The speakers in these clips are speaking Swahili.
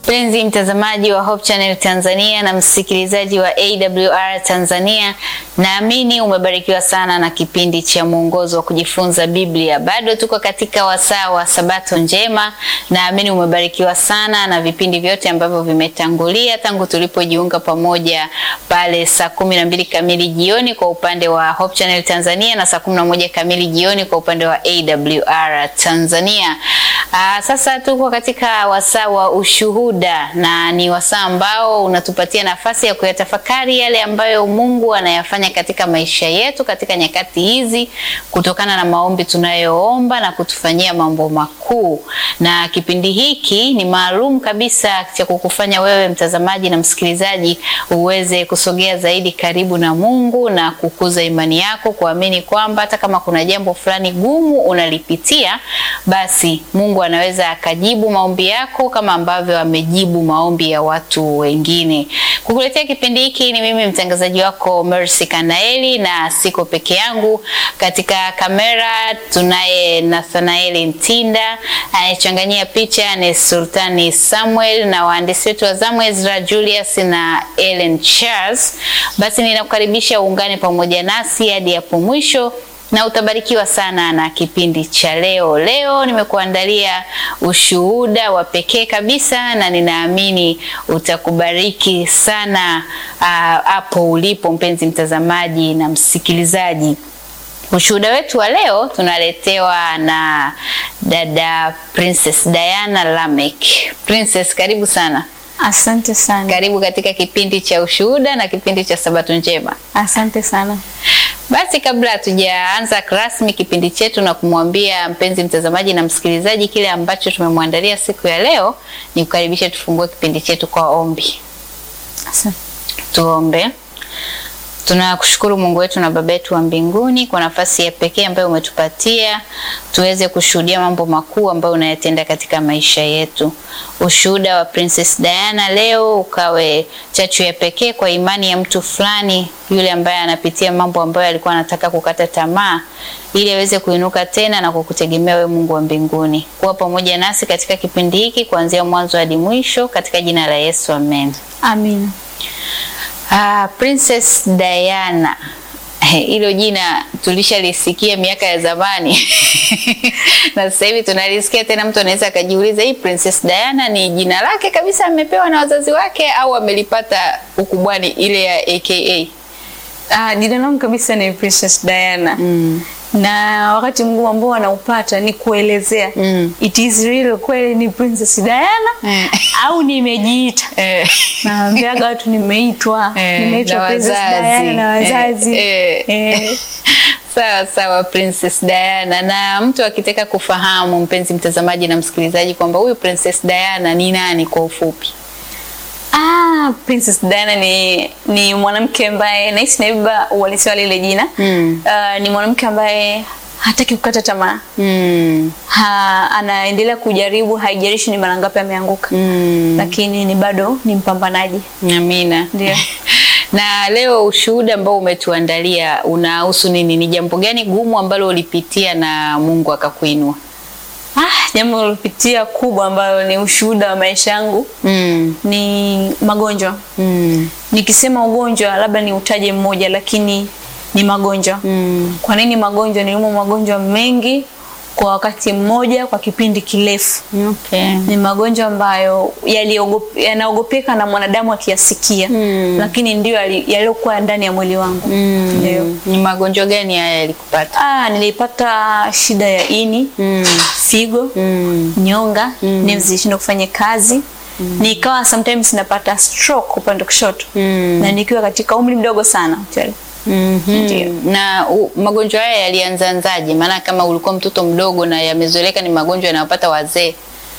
Mpenzi mtazamaji wa Hope Channel Tanzania na msikilizaji wa AWR Tanzania, naamini umebarikiwa sana na kipindi cha mwongozo wa kujifunza Biblia. Bado tuko katika wasaa wa Sabato njema. Naamini umebarikiwa sana na vipindi vyote ambavyo vimetangulia tangu tulipojiunga pamoja pale saa kumi na mbili kamili jioni kwa upande wa Hope Channel Tanzania na saa kumi na moja kamili jioni kwa upande wa AWR Tanzania. Aa, sasa tuko katika wasaa wa ushuhuda na ni wasaa ambao unatupatia nafasi ya kuyatafakari yale ambayo Mungu anayafanya katika maisha yetu katika nyakati hizi kutokana na maombi tunayoomba na kutufanyia mambo makuu. Na kipindi hiki ni maalum kabisa cha kukufanya wewe mtazamaji na msikilizaji uweze kusogea zaidi karibu na Mungu na kukuza imani yako, kuamini kwamba hata kama kuna jambo fulani gumu unalipitia, basi Mungu anaweza akajibu maombi yako kama ambavyo amejibu maombi ya watu wengine. Kukuletea kipindi hiki ni mimi mtangazaji wako Mercy Kanaeli, na siko peke yangu. Katika kamera tunaye Nathanaeli Ntinda, anayechanganyia picha ni Sultani Samuel, na waandishi wetu wa zamu Ezra Julius na Ellen Charles. Basi ninakukaribisha uungane pamoja nasi hadi hapo mwisho na utabarikiwa sana na kipindi cha leo. Leo nimekuandalia ushuhuda wa pekee kabisa, na ninaamini utakubariki sana hapo uh, ulipo mpenzi mtazamaji na msikilizaji. Ushuhuda wetu wa leo tunaletewa na dada Princess Diana Lamek. Princess, karibu sana. Asante sana. Karibu katika kipindi cha ushuhuda na kipindi cha Sabato njema. Asante sana. Basi kabla hatujaanza rasmi kipindi chetu na kumwambia mpenzi mtazamaji na msikilizaji kile ambacho tumemwandalia siku ya leo, ni kukaribisha tufungue kipindi chetu kwa ombi. Asante. Tuombe. Tunakushukuru Mungu wetu na Baba yetu wa mbinguni kwa nafasi ya pekee ambayo umetupatia tuweze kushuhudia mambo makuu ambayo unayatenda katika maisha yetu. Ushuhuda wa Princess Diana leo ukawe chachu ya pekee kwa imani ya mtu fulani yule ambaye anapitia mambo ambayo alikuwa anataka kukata tamaa, ili aweze kuinuka tena na kukutegemea wewe Mungu wa mbinguni. Kuwa pamoja nasi katika kipindi hiki kuanzia mwanzo hadi mwisho, katika jina la Yesu, amen. Amina. Ah, Princess Diana hilo jina tulishalisikia miaka ya zamani na sasa hivi tunalisikia tena. Mtu anaweza akajiuliza, hii Princess Diana ni jina lake kabisa amepewa na wazazi wake au amelipata ukubwani ile ya aka? Ah, jina langu kabisa ni Princess Diana. Mm. Na wakati mgumu ambao anaupata ni kuelezea Mm. it is real kweli ni Princess Diana Eh. au nimejiita. Eh. Naambiaga watu nimeitwa, Eh, nimeitwa na Princess wazazi. Diana na wazazi. Eh, eh. Eh. Sawa sawa, Princess Diana. Na mtu akitaka kufahamu, mpenzi mtazamaji na msikilizaji, kwamba huyu Princess Diana ni nani kwa ufupi? Ah, Princess Diana ni ni mwanamke ambaye nahisi naiba uhalisia wa lile jina. Mm. Ah, ni mwanamke ambaye hataki kukata tamaa. Mm. Ha, anaendelea kujaribu, haijalishi ni mara ngapi ameanguka. Mm. Lakini ni bado ni mpambanaji. Amina. Ndio. Na leo ushuhuda ambao umetuandalia unahusu nini? Ni jambo gani gumu ambalo ulipitia na Mungu akakuinua? Ah, jambo lilopitia kubwa ambalo ni ushuhuda wa maisha yangu Mm. ni magonjwa. Mm. Nikisema ugonjwa labda ni utaje mmoja, lakini ni magonjwa. Mm. Kwa nini magonjwa? Niliumwa magonjwa mengi kwa wakati mmoja kwa kipindi kirefu. Okay. Ni magonjwa ambayo yaliogop- yanaogopeka na mwanadamu akiyasikia, Mm. lakini ndio yali- yaliyokuwa ndani ya mwili wangu. Ndio. Mm. Ni magonjwa gani haya yalikupata? Ah, nilipata shida ya ini, Mm. figo, Mm. nyonga, nerves zilishindwa kufanya kazi. Nikawa sometimes napata stroke upande wa kushoto. Mm. Na nikiwa katika umri mdogo sana actually. Mhm. Ndio. Na u, magonjwa haya yalianzaanzaje? Maana kama ulikuwa mtoto mdogo na yamezoeleka ni magonjwa yanayopata wazee.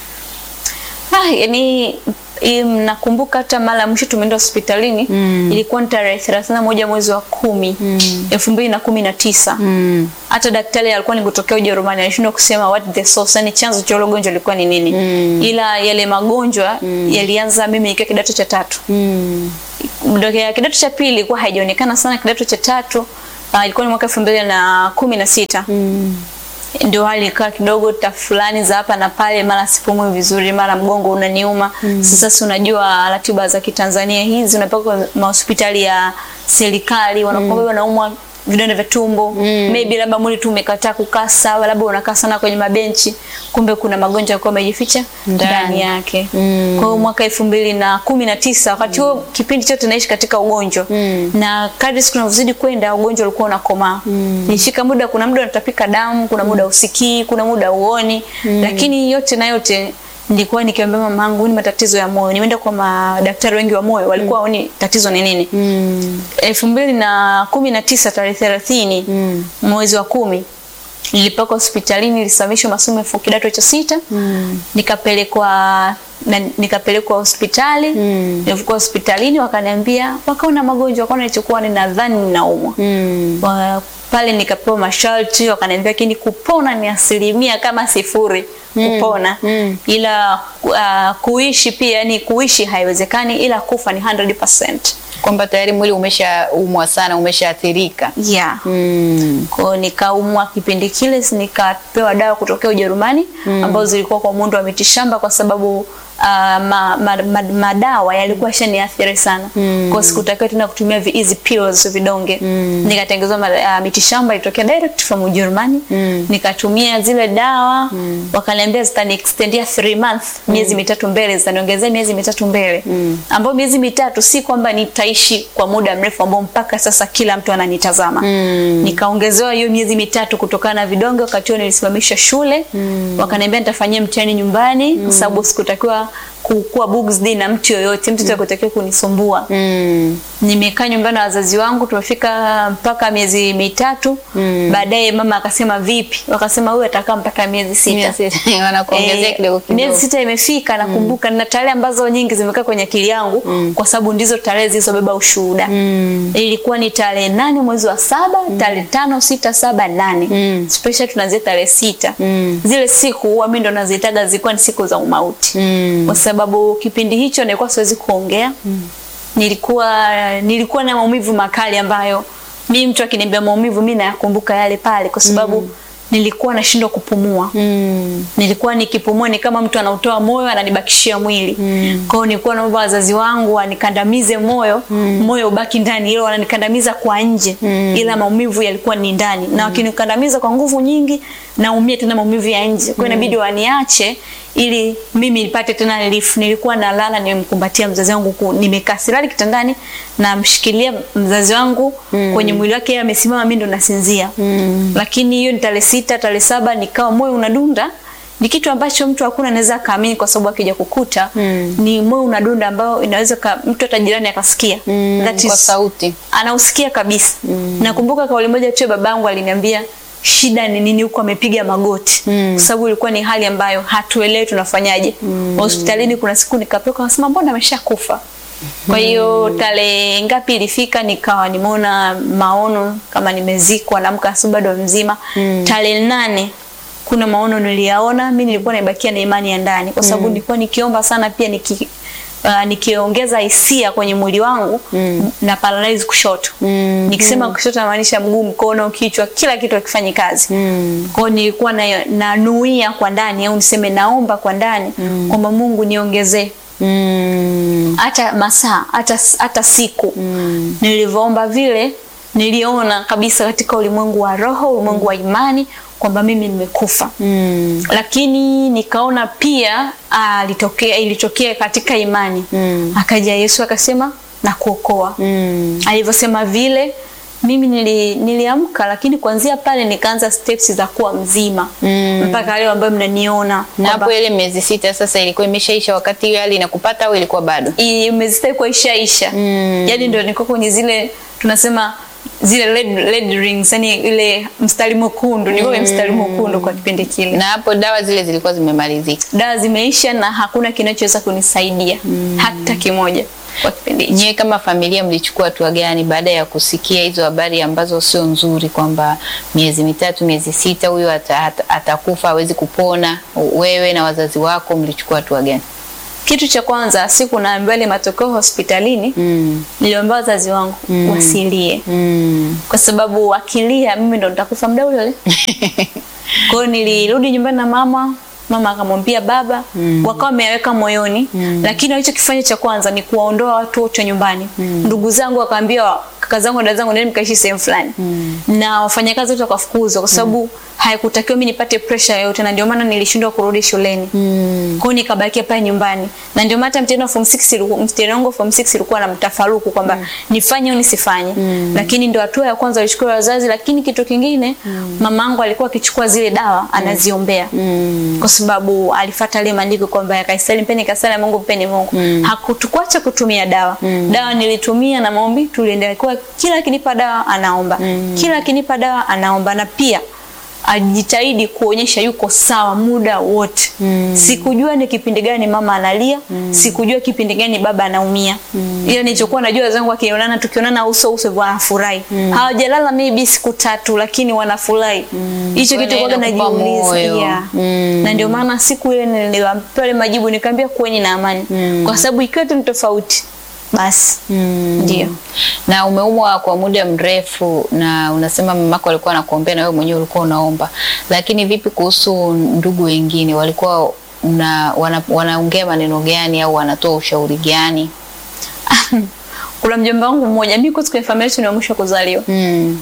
Ah, yani im, nakumbuka hata mara ya mwisho tumeenda hospitalini Mm. ilikuwa ni tarehe 31 mwezi wa kumi elfu mbili na kumi na tisa. Mm. Hata daktari alikuwa ni kutokea Ujerumani alishindwa kusema what the source, yani chanzo cha hilo gonjwa lilikuwa ni nini. Mm. Ila yale magonjwa yalianza mimi nikiwa kidato cha tatu. Mm. Mdokea kidato cha pili ilikuwa haijaonekana sana, kidato cha tatu ah, ilikuwa ni mwaka elfu mbili na kumi na sita. Mm. ndio hali ikawa kidogo tafulani za hapa na pale, mara sipumui vizuri, mara mgongo unaniuma. Sasa si unajua ratiba za Kitanzania hizi, unapaka mahospitali ya serikali wanakuambia wanaumwa vidonda vya tumbo maybe labda mwili tu umekataa kukaa sawa, labda unakaa sana kwenye mabenchi, kumbe kuna magonjwa yalikuwa yamejificha Ndani. ndani yake. Kwa hiyo mwaka elfu mbili na kumi na tisa wakati huo kipindi chote naishi katika ugonjwa na kadri siku zinavyozidi kwenda ugonjwa ulikuwa unakomaa. Nilishika muda, kuna muda unatapika damu, kuna muda usikii, kuna muda uoni, lakini yote na yote nilikuwa nikiambia mamangu ni matatizo ya moyo. Nimeenda kwa madaktari wengi wa moyo, walikuwa haoni tatizo ni nini. elfu mbili na kumi na tisa tarehe thelathini mwezi wa kumi nilipaka hospitalini, nilisimamishwa masomo ya kidato cha sita nikapelekwa na, nikapelekwa hospitali nilivyokuwa hospitalini wakaniambia wakaona magonjwa wakaona nilichokuwa ninadhani ninaumwa Wa- pale nikapewa masharti wakaniambia lakini kupona ni asilimia kama sifuri kupona ila uh, kuishi pia yani kuishi haiwezekani ila kufa ni 100%. kwamba tayari mwili umeshaumwa sana, umeshaathirika. Yeah. Mm. Kwa hiyo nikaumwa kipindi kile, si nikapewa dawa kutokea Ujerumani ambazo zilikuwa kwa muundo wa mitishamba kwa sababu uh, ma, ma, ma, madawa yalikuwa shaniathiri sana. Kwa hiyo sikutakiwa tena kutumia vi easy pills vidonge. Nikatengenezwa ma- uh, mitishamba ilitokea direct from Ujerumani. Nikatumia zile dawa wakaniambia zitani extendia 3 months, miezi mitatu mbele, zitaniongezea miezi mitatu mbele. Ambayo miezi mitatu si kwamba nitaishi kwa muda mrefu ambao mpaka sasa kila mtu ananitazama. Nikaongezewa hiyo miezi mitatu kutokana na vidonge. Wakati huo nilisimamisha shule, wakaniambia nitafanyia mtihani nyumbani kwa sababu sikutakiwa kukuwa bugsd na mtu yoyote, mtu atakutakiwa kunisumbua. Mm. Nimekaa nyumbani na wazazi wangu, tumefika mpaka miezi mitatu. Baadaye mama akasema vipi? Wakasema huyu atakaa mpaka miezi sita. Wanakuongezea Eh, kidogo kidogo. Miezi sita imefika, nakumbuka na tarehe ambazo nyingi zimekaa kwenye akili yangu kwa sababu ndizo tarehe zilizobeba ushuhuda. Ilikuwa ni tarehe nane mwezi wa saba, tarehe tano, sita, saba, nane. Special tunaanzia tarehe sita. Zile siku huwa mimi ndo nazitaga zilikuwa ni siku za umauti. Kwa sababu kipindi hicho nilikuwa siwezi kuongea. Nilikuwa nilikuwa na maumivu makali ambayo mimi mtu akiniambia maumivu mimi nayakumbuka yale pale kwa sababu nilikuwa nashindwa kupumua. Nilikuwa nikipumua ni kama mtu anautoa moyo ananibakishia mwili. Kwa hiyo nilikuwa naomba wazazi wangu wanikandamize moyo, moyo ubaki ndani, ila wananikandamiza kwa nje, ila maumivu yalikuwa ni ndani. Na wakinikandamiza kwa nguvu nyingi, naumia tena maumivu ya nje. Kwa hiyo inabidi waniache ili mimi nipate tena relief. Nilikuwa nalala nimemkumbatia mzazi wangu, ku- nimekaa silali kitandani, namshikilia mzazi wangu kwenye mwili wake, yeye amesimama, mimi ndo nasinzia. Lakini hiyo ni tarehe sita, tarehe saba nikawa moyo unadunda ni kitu ambacho mtu hakuna anaweza kaamini kwa sababu akija kukuta ni moyo unadunda ambao inaweza ka, mtu hata jirani akasikia That Kwa is- sauti. anausikia kabisa. Nakumbuka kauli moja tu ya babangu aliniambia shida ni nini huko amepiga magoti kwa sababu ilikuwa ni hali ambayo hatuelewi tunafanyaje. Hospitalini kuna siku nikapelekwa nasema mbona ameshakufa. Kwa hiyo tarehe ngapi ilifika nikawa nimeona maono kama nimezikwa naamka asubuhi bado mzima. Tarehe nane kuna maono niliyaona, mimi nilikuwa naibakia na imani ya ndani kwa sababu nilikuwa nikiomba sana pia niki Uh, nikiongeza hisia kwenye mwili wangu na paralyze kushoto. Nikisema kushoto namaanisha mguu, mkono, kichwa, kila kitu hakifanyi kazi. Kwa hiyo nilikuwa na nanuia kwa ndani au niseme naomba kwa ndani kwamba Mungu niongezee Mm. hata masaa hata, hata siku nilivyoomba vile niliona kabisa katika ulimwengu wa roho ulimwengu wa imani kwamba mimi nimekufa Mm. lakini nikaona pia ah, litokea ilitokea katika imani akaja Yesu akasema na kuokoa Mm. alivyosema vile mimi nili, niliamka lakini kuanzia pale nikaanza steps za kuwa mzima mpaka leo ambayo mnaniona Na kwamba hapo ile miezi sita sasa ilikuwa imeshaisha wakati hiyo hali inakupata au ilikuwa bado? imezistai kwa ishaisha yaani ndio niko kwenye zile tunasema zile red, red rings yani ile mstari mwekundu niko kwenye mstari mwekundu kwa kipindi kile Na hapo dawa zile zilikuwa zimemalizika. dawa zimeisha na hakuna kinachoweza kunisaidia hata kimoja kwa kipindi hicho Nyewe kama familia mlichukua hatua gani baada ya kusikia hizo habari ambazo sio nzuri, kwamba miezi mitatu, miezi sita huyo ata- ata- atakufa, hawezi kupona? Wewe na wazazi wako mlichukua hatua gani? kitu cha kwanza siku naambiwa ile matokeo hospitalini Mm. niliomba wazazi wangu wasilie Mm. kwa sababu wakilia mimi ndo nitakufa muda ule ule Kwa hiyo nilirudi nyumbani na mama, mama akamwambia baba, wakawa wameweka moyoni, lakini walichokifanya cha kwanza ni kuwaondoa watu wote nyumbani. Ndugu zangu wakaambia kaka zangu na dada zangu nendeni mkaishi sehemu fulani, na wafanyakazi wote wakafukuzwa kwa sababu haikutakiwa mimi nipate pressure yoyote, na ndio maana nilishindwa kurudi shuleni. Kwa hiyo nikabakia pale nyumbani, na ndio maana hata mtihani wa form 6 ilikuwa mtihani wangu wa form 6 ilikuwa na mtafaruku kwamba nifanye au nisifanye, lakini ndio hatua ya kwanza walichukua wazazi. Lakini kitu kingine, mamangu alikuwa akichukua zile dawa anaziombea, kwa sababu alifuata ile maandiko kwamba yakaisali mpeni kasala Mungu mpeni Mungu. Hakutukuacha kutumia dawa. Dawa nilitumia na maombi tuliendelea, kwa kila akinipa dawa anaomba, kila akinipa dawa anaomba, na pia ajitahidi kuonyesha yuko sawa muda wote. Sikujua ni kipindi gani mama analia, sikujua kipindi gani baba anaumia. Ila nilichokuwa najua wazangu wakionana, tukionana uso uso wanafurahi. Hawajalala maybe siku tatu, lakini wanafurahi. Hicho Kwa kitu hiyo kwa inakupa najiuliza. moyo. Yeah. Mm. Na ndio maana siku ile niliwaambia ile majibu nikamwambia kuweni na amani. Kwa sababu ikiwa tu ni tofauti basi ndio. na umeumwa kwa muda mrefu na unasema mamako alikuwa anakuombea na wewe mwenyewe ulikuwa unaomba, lakini vipi kuhusu ndugu wengine? Walikuwa una, wana, wanaongea maneno gani au wanatoa ushauri gani? Kuna mjomba wangu mmoja, mimi kwa kwenye familia yetu ni wa mwisho kuzaliwa. Mm.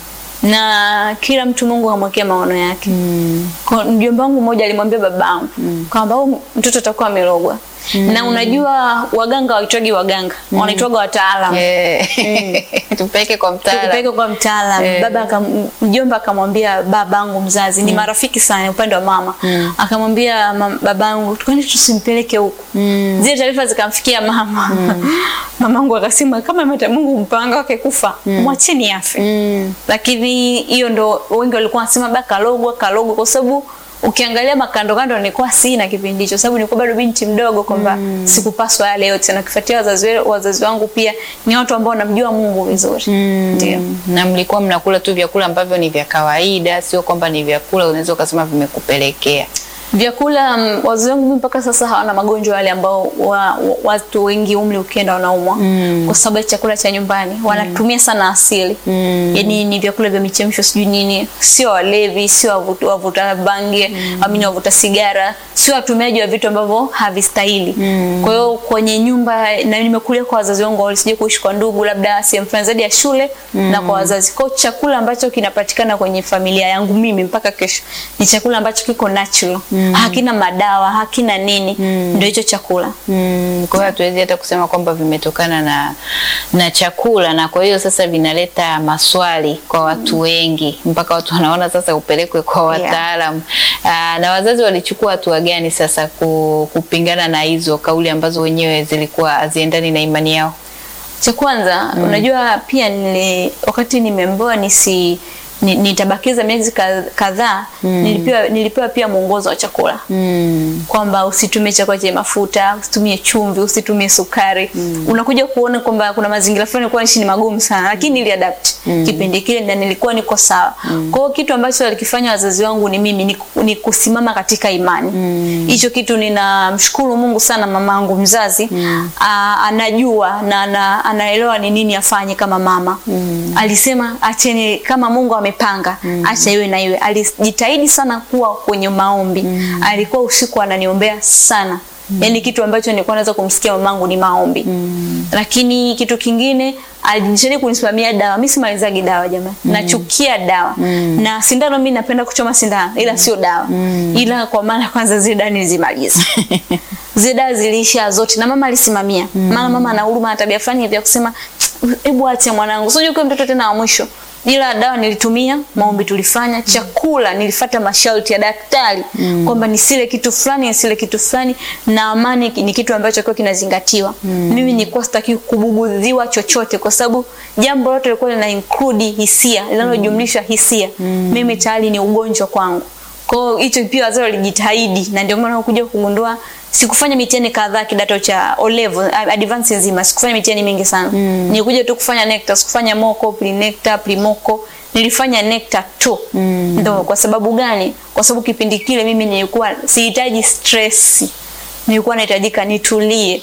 na kila mtu Mungu amwekea maono yake. Kwa mjomba wangu mmoja alimwambia babangu kwamba huyu mtoto atakuwa amerogwa. Na unajua waganga waitwagi waganga, wanaitwaga wataalamu. Eh, tupeleke kwa mtaalamu. Tukipeleka kwa mtaalamu Eh. baba akam, mjomba akamwambia babangu mzazi ni marafiki sana upande wa mama akamwambia mam- babangu kwani tusimpeleke huku zile taarifa zikamfikia mama mamangu akasema kama mata Mungu mpanga wake kufa mwacheni afe Mm. lakini hiyo ndo wengi walikuwa wanasema ba kalogwa kalogwa kwa sababu ukiangalia makando kando nilikuwa sina kipindi hicho sababu nilikuwa bado binti mdogo kwamba sikupaswa yale yote na kifuatia wazazi we- wazazi wangu pia ni watu ambao wanamjua Mungu vizuri ndio na mlikuwa mnakula tu vyakula ambavyo ni vya kawaida, sio kwamba ni vyakula unaweza ukasema vimekupelekea. vyakula mm, wazazi wangu mimi mpaka sasa hawana magonjwa yale ambao wa, wa, watu wengi umri ukienda wanaumwa kwa sababu ya chakula cha nyumbani wanatumia sana asili yani ni vyakula vya michemsho sijui nini sio walevi sio wavuta, wavuta bangi amini wavuta sigara sio watumiaji wa vitu ambavyo havistahili kwa hiyo kwenye nyumba na nimekulia kwa wazazi wangu walisije kuishi kwa ndugu labda sehemu fulani zaidi ya shule na kwa wazazi kwa hiyo chakula ambacho kinapatikana kwenye familia yangu mimi mpaka kesho ni chakula ambacho kiko natural hakina madawa hakina nini ndio hicho chakula Mm, kwa hiyo hatuwezi hata kusema kwamba vimetokana na na chakula, na kwa hiyo sasa vinaleta maswali kwa watu wengi, mpaka watu wanaona sasa upelekwe kwa Yeah. wataalamu. Aa, na wazazi walichukua hatua gani sasa ku, kupingana na hizo kauli ambazo wenyewe zilikuwa haziendani na imani yao? cha kwanza unajua pia nili, wakati nimeambiwa nisi ni- nitabakiza miezi ka- kadhaa nilipewa, nilipewa pia mwongozo wa chakula Mm. kwamba usitumie chakula chenye mafuta, usitumie chumvi, usitumie sukari. Unakuja kuona kwamba kuna mazingira fulani kwa nchi ni magumu sana, lakini niliadapt kipindi kile na nilikuwa niko sawa. Kwa hiyo kitu ambacho walikifanya wazazi wangu ni mimi ni, ni kusimama katika imani. Hicho kitu ninamshukuru Mungu sana, mamangu mzazi a, anajua na ana, anaelewa ni nini afanye kama mama. Alisema acheni kama Mungu amepanga, acha iwe na iwe. Alijitahidi sana kuwa kwenye maombi. Alikuwa usiku ananiombea sana. Yaani kitu ambacho nilikuwa naweza kumsikia mamangu ni maombi. Lakini kitu kingine alijitahidi kunisimamia dawa. Mimi simalizagi dawa jamani. Nachukia dawa. Na sindano mimi napenda kuchoma sindano ila sio dawa. Ila kwa maana kwanza zile dawa nilizimaliza. zile dawa ziliisha zote na mama alisimamia. Maana mama ana huruma na tabia fulani ya kusema hebu ache mwanangu. Sio kwa mtoto tena wa mwisho. Ila dawa nilitumia, maombi tulifanya, chakula nilifata masharti ya daktari kwamba nisile kitu fulani, nisile kitu fulani, na amani ni kitu ambacho kwa kinazingatiwa. Mimi nilikuwa sitaki kubugudhiwa chochote, kwa sababu jambo lote lilikuwa lina include hisia, linalojumlisha hisia. Mimi tayari ni ugonjwa kwangu. Kwa hiyo hicho pia wazazi walijitahidi, na ndio maana kuja kugundua sikufanya mitihani kadhaa kidato cha O level advance nzima, sikufanya mitihani mingi sana. Nilikuja tu kufanya NECTA, sikufanya moko, pre-NECTA, pre-moko. Nilifanya NECTA tu. Ndio kwa sababu gani? Kwa sababu kipindi kile mimi nilikuwa sihitaji stress. Nilikuwa nahitajika nitulie.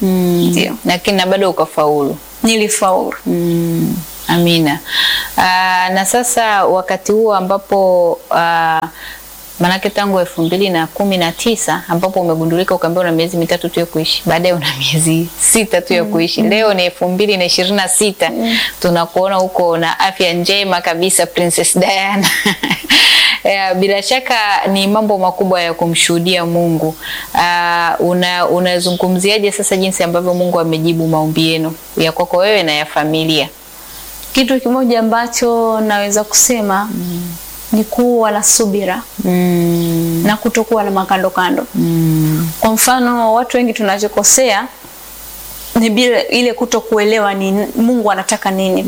Ndio. Lakini na bado ukafaulu. Nilifaulu. Mm, amina. Aa, na sasa wakati huo ambapo aa, Maanake tangu elfu mbili na kumi na tisa ambapo umegundulika ukaambiwa una miezi mitatu tu ya kuishi, baadaye una miezi sita tu ya kuishi. Leo ni elfu mbili na ishirini na sita tunakuona huko na afya njema kabisa, Princess Diana. Ya, bila shaka ni mambo makubwa ya kumshuhudia Mungu. Uh, una unazungumziaje sasa jinsi ambavyo Mungu amejibu maombi yenu ya kwako wewe na ya familia? Kitu kimoja ambacho naweza kusema ni kuwa na subira Mm, na kutokuwa na makando kando. mm, Kwa mfano, watu wengi tunachokosea ni bila ile kuto kuelewa ni Mungu anataka nini.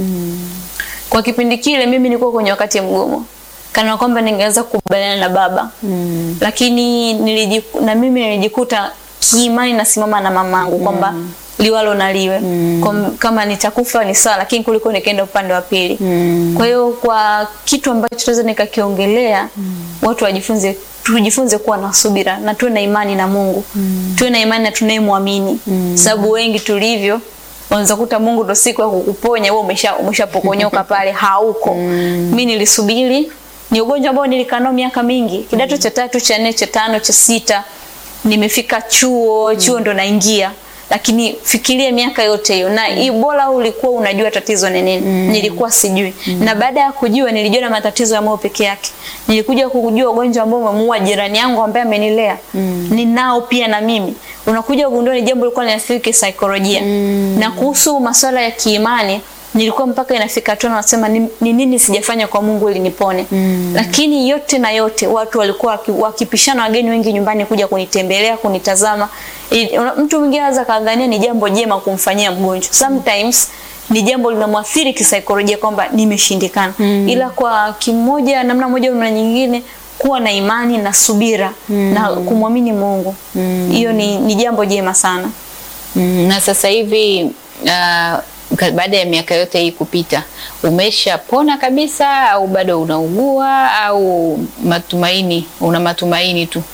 Kwa kipindi kile mimi nilikuwa kwenye wakati mgumu, kana kwamba ningeweza kukubaliana na baba mm, lakini nilijiku, na mimi nilijikuta kiimani nasimama na mamangu kwamba liwalo na liwe Kwa- kama nitakufa ni sawa, lakini kuliko nikaenda upande wa pili. mm, Kwa hiyo kwa kitu ambacho tunaweza nikakiongelea, watu wajifunze tujifunze kuwa na subira na tuwe na imani na Mungu. Tuwe na imani na tunayemwamini. Sababu wengi tulivyo unaweza kuta Mungu ndo siku ya kukuponya wewe umesha umeshapokonyoka pale hauko. Mimi nilisubiri ni ugonjwa ambao nilikaa nao miaka mingi. Kidato cha tatu, cha nne, cha tano, cha sita nimefika chuo, chuo ndo naingia lakini fikiria miaka yote hiyo na hii bora ulikuwa unajua tatizo ni nini. Nilikuwa sijui. Na baada ya kujua nilijua na matatizo ya moyo peke yake. Nilikuja kujua ugonjwa ambao umemuua jirani yangu ambaye amenilea. Ninao pia na mimi. Unakuja kugundua ni jambo lilikuwa linaathiri kisaikolojia. Na kuhusu masuala ya kiimani nilikuwa mpaka inafika hatua nasema ni, ni nini sijafanya kwa Mungu ili nipone. Lakini yote na yote watu walikuwa waki- wakipishana, wageni wengi nyumbani kuja kunitembelea, kunitazama. I- una- Mtu mwingine anaweza kadhania ni jambo jema kumfanyia mgonjwa. Sometimes ni jambo linamwathiri kisaikolojia kwamba nimeshindikana. Ila kwa kimoja namna moja au namna nyingine kuwa na imani na subira na kumwamini Mungu. Hiyo ni, ni jambo jema sana. mm. Na sasa hivi uh, ka- baada ya miaka yote hii kupita, umeshapona kabisa au bado unaugua au matumaini, una matumaini tu?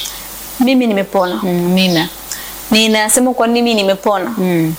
Mimi nimepona. Mm, Mina. Ninasema kwa nini nimepona. Mm.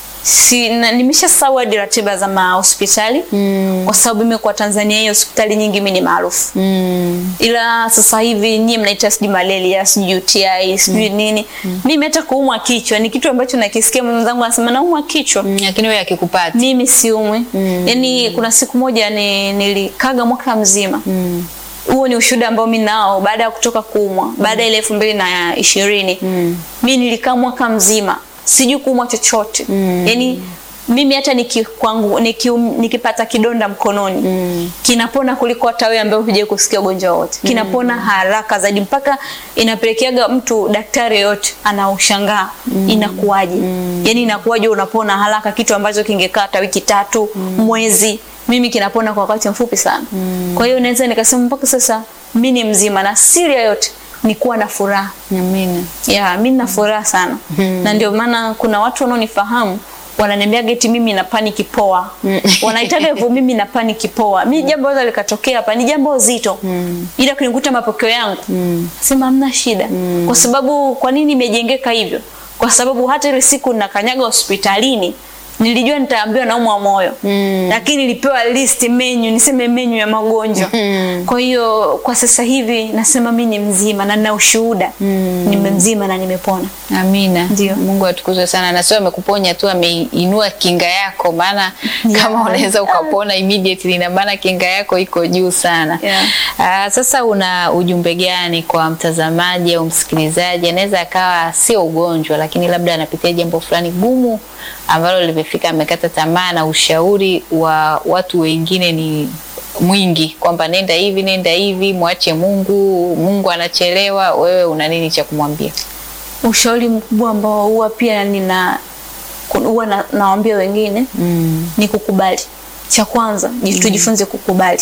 Si, na, nimeshasahau hadi ratiba za mahospitali Mm. kwa sababu mimi kwa Tanzania hiyo hospitali nyingi mimi ni maarufu. Mm. Ila sasa hivi nyie mnaita sijui malaria, sijui UTI, sijui nini. Mimi hata kuumwa kichwa ni kitu ambacho nakisikia mwenzangu anasema naumwa kichwa. Mm, Lakini wewe akikupata Mimi siumwi. Yaani kuna siku moja ni, nilikaga mwaka mzima. mm. Huo ni ushuhuda ambao mimi nao baada ya kutoka kuumwa, baada ya ile elfu mbili na ishirini mimi nilikaa mwaka mzima sijui kuumwa chochote yaani mimi hata niki, kwangu, niki, nikipata kidonda mkononi kinapona kuliko hata wewe ambaye hujai kusikia ugonjwa wote kinapona haraka zaidi mpaka inapelekeaga mtu daktari yote anaushangaa inakuwaje yaani inakuwaje unapona haraka kitu ambacho kingekaa hata wiki tatu mwezi mimi kinapona kwa wakati mfupi sana kwa hiyo naweza nikasema mpaka sasa mimi ni mzima na siri ya yote ni kuwa na furaha Amina. ya mimi na furaha sana na ndio maana kuna watu wanaonifahamu wananiambia geti mimi na paniki poa wanaitaga hivyo mimi na paniki poa mimi jambo hilo likatokea hapa ni jambo zito ila kunikuta mapokeo yangu sema hamna shida kwa sababu kwa nini imejengeka hivyo kwa sababu hata ile siku nakanyaga hospitalini nilijua nitaambiwa naumwa moyo Mm. lakini nilipewa list menu niseme menu ya magonjwa Mm. kwa hiyo kwa sasa hivi nasema mi ni mzima na nina ushuhuda Mm. nime mzima na nimepona Amina. Ndio. Mungu atukuzwe sana na sio amekuponya tu ameinua kinga yako maana Yeah. kama unaweza ukapona immediately na maana kinga yako iko juu sana. Yeah. Ah, sasa una ujumbe gani kwa mtazamaji au msikilizaji anaweza akawa sio ugonjwa lakini labda anapitia jambo fulani gumu ambalo limefika amekata tamaa na ushauri wa watu wengine ni mwingi kwamba nenda hivi nenda hivi mwache Mungu Mungu anachelewa wewe una nini cha kumwambia ushauri mkubwa ambao huwa pia nina kun- huwa na, nawaambia wengine mm. ni kukubali cha kwanza mm. tujifunze kukubali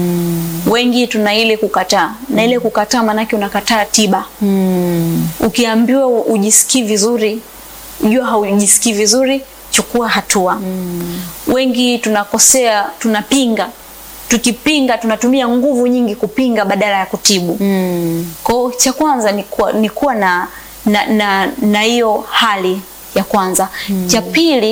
Mm. wengi tuna ile kukataa na ile kukataa maanake unakataa tiba Mm. ukiambiwa ujisikii vizuri jua haujisikii vizuri chukua hatua mm. wengi tunakosea tunapinga tukipinga tunatumia nguvu nyingi kupinga badala ya kutibu Mm. kwa hiyo cha kwanza ni kuwa, ni kuwa na na na na hiyo hali ya kwanza cha pili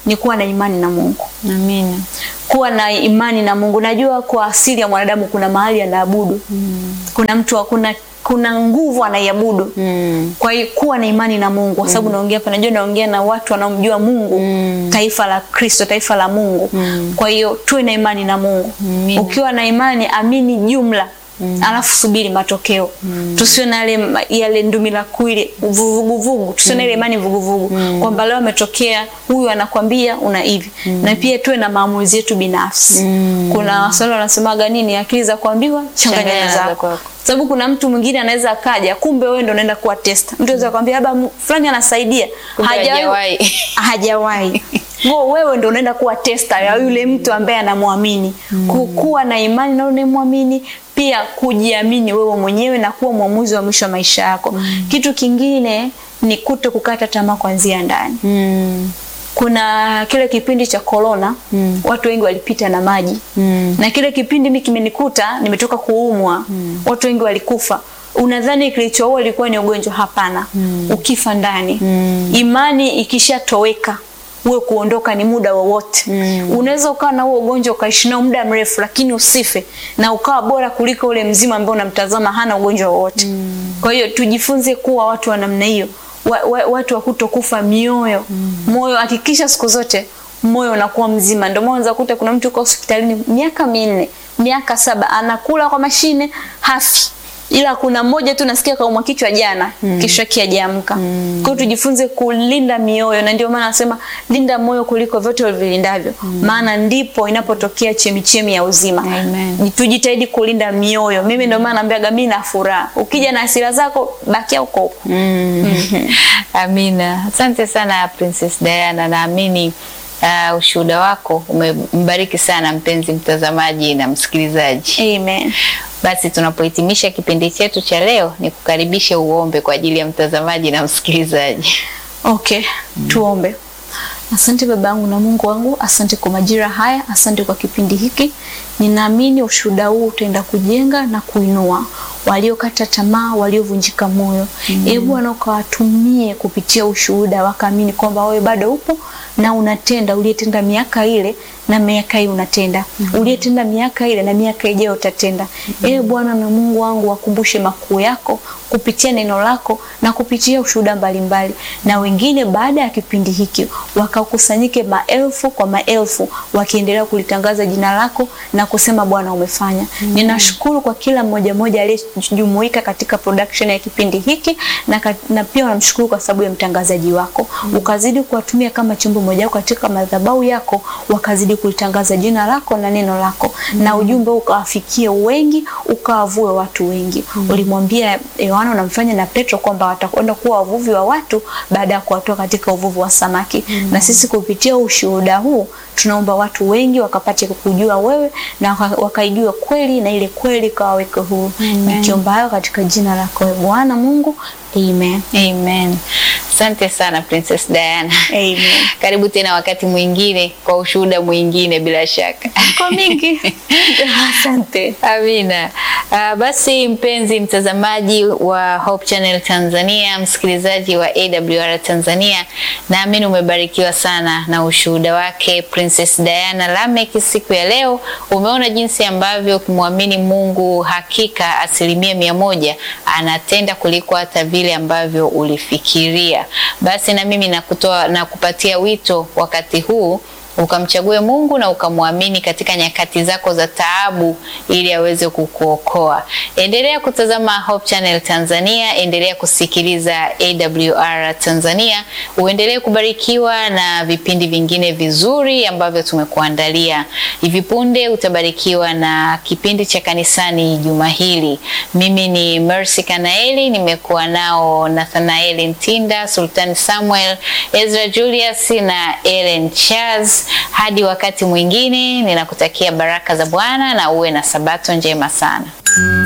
ni kuwa na imani na Mungu. Amina. Kuwa na imani na Mungu. Najua kwa asili ya mwanadamu kuna mahali anaabudu. Kuna mtu wa- kuna kuna nguvu anaiabudu. Mm. Kwa hiyo kuwa na imani na Mungu kwa sababu naongea hapa, najua naongea na watu wanaomjua Mungu, taifa la Kristo, taifa la Mungu. Kwa hiyo tuwe na imani na Mungu. Amina. Ukiwa na imani, amini jumla. Alafu subiri matokeo. Tusiwe na yale yale ndumila kuile vuguvugu, tusiwe na ile imani vuguvugu kwamba leo ametokea huyu anakwambia una hivi. Na pia tuwe na maamuzi yetu binafsi. Kuna waswahili wanasemaga nini, akili za kuambiwa changanya Changanya na na za zako kwako. sababu kuna mtu mwingine anaweza akaja, kumbe wewe ndo unaenda kuwa testa. Mtu anaweza kwambia labda mu- fulani anasaidia, Kumbe hajawahi hajawahi. hajawahi. Ngo wewe ndo unaenda kuwa testa ya yule mtu ambaye anamwamini. Ku- Kuwa na imani na unayemwamini, pia kujiamini wewe mwenyewe na kuwa mwamuzi wa mwisho wa maisha yako. Kitu kingine ni kuto kukata tamaa kuanzia ndani. Mm. Kuna kile kipindi cha corona watu wengi walipita na maji Mm. na kile kipindi mimi kimenikuta, nimetoka kuumwa watu wengi walikufa. Unadhani kilichoua ilikuwa ni ugonjwa? Hapana. Ukifa ndani, imani ikishatoweka uwe kuondoka ni muda wowote. Unaweza ukawa na huo ugonjwa ukaishi nao muda mrefu, lakini usife na ukawa bora kuliko ule mzima ambao unamtazama hana ugonjwa wowote. Kwa hiyo tujifunze kuwa watu wa namna hiyo, wa, wa, watu wa kutokufa mioyo. Moyo hakikisha siku zote moyo unakuwa mzima. Ndio maana unaweza kukuta kuna mtu uko hospitalini miaka minne, miaka saba, anakula kwa mashine hafi, ila kuna mmoja tu nasikia kaumwa kichwa jana, kesho yake hajaamka. Kwa hiyo tujifunze kulinda mioyo, na ndio maana nasema linda moyo kuliko vyote ulivilindavyo, maana ndipo inapotokea chemichemi ya uzima. Amen. Tujitahidi kulinda mioyo. Mimi ndio maana naambiaga mimi na furaha, ukija na hasira zako bakia huko huko. Amina. Asante sana Princess Diana, naamini uh, ushuhuda wako umembariki sana mpenzi mtazamaji na msikilizaji. Amen. Basi tunapohitimisha kipindi chetu cha leo, ni kukaribishe uombe kwa ajili ya mtazamaji na msikilizaji. Okay, tuombe. Asante baba yangu na Mungu wangu, asante kwa majira haya, asante kwa kipindi hiki. Ninaamini ushuhuda huu utaenda kujenga na kuinua waliokata tamaa, waliovunjika moyo. Ee Bwana, ukawatumie kupitia ushuhuda, wakaamini kwamba wewe bado upo na unatenda, uliyetenda miaka ile na miaka hii unatenda, uliyetenda miaka ile na miaka ijayo utatenda. Ee Bwana na Mungu wangu, wakumbushe makuu yako kupitia neno lako na kupitia ushuhuda mbalimbali, na wengine baada ya kipindi hiki wakakusanyike maelfu kwa maelfu, wakiendelea kulitangaza jina lako na kusema Bwana umefanya. Ninashukuru kwa kila mmoja mmoja aliyejumuika katika production ya kipindi hiki na, ka- na pia namshukuru kwa sababu ya mtangazaji wako, ukazidi kuwatumia kama chombo moja wako katika madhabahu yako, wakazidi kulitangaza jina lako na neno lako, na ujumbe huu ukawafikie wengi, ukawavue watu wengi. Ulimwambia Yohana unamfanya na Petro kwamba watakwenda kuwa wavuvi wa watu baada ya kuwatoa katika uvuvi wa samaki. Na sisi kupitia ushuhuda huu tunaomba watu wengi wakapate kukujua wewe na waka- wakaijua kweli na ile kweli ikawaweke huru. Nikiomba hayo katika jina lako ewe Bwana Mungu, amen. Amen. Asante sana Princess Diana. Amen. Karibu tena wakati mwingine kwa ushuhuda mwingine bila shaka. Kwa mingi. Asante. Amina. Uh, basi mpenzi mtazamaji wa Hope Channel Tanzania, msikilizaji wa AWR Tanzania, naamini umebarikiwa sana na ushuhuda wake Princess Diana Lamek siku ya leo. Umeona jinsi ambavyo ukimwamini Mungu hakika asilimia mia moja anatenda kuliko hata vile ambavyo ulifikiria. Basi na mimi nakutoa na kupatia wito wakati huu ukamchague Mungu na ukamwamini katika nyakati zako za taabu ili aweze kukuokoa. Endelea kutazama Hope Channel Tanzania, endelea kusikiliza AWR Tanzania, uendelee kubarikiwa na vipindi vingine vizuri ambavyo tumekuandalia. Hivi punde utabarikiwa na kipindi cha kanisani juma hili. Mimi ni Mercy Kanaeli, nimekuwa nao Nathanaeli Ntinda, Sultan Samuel, Ezra Julius na Ellen Charles. Hadi wakati mwingine, ninakutakia baraka za Bwana na uwe na sabato njema sana.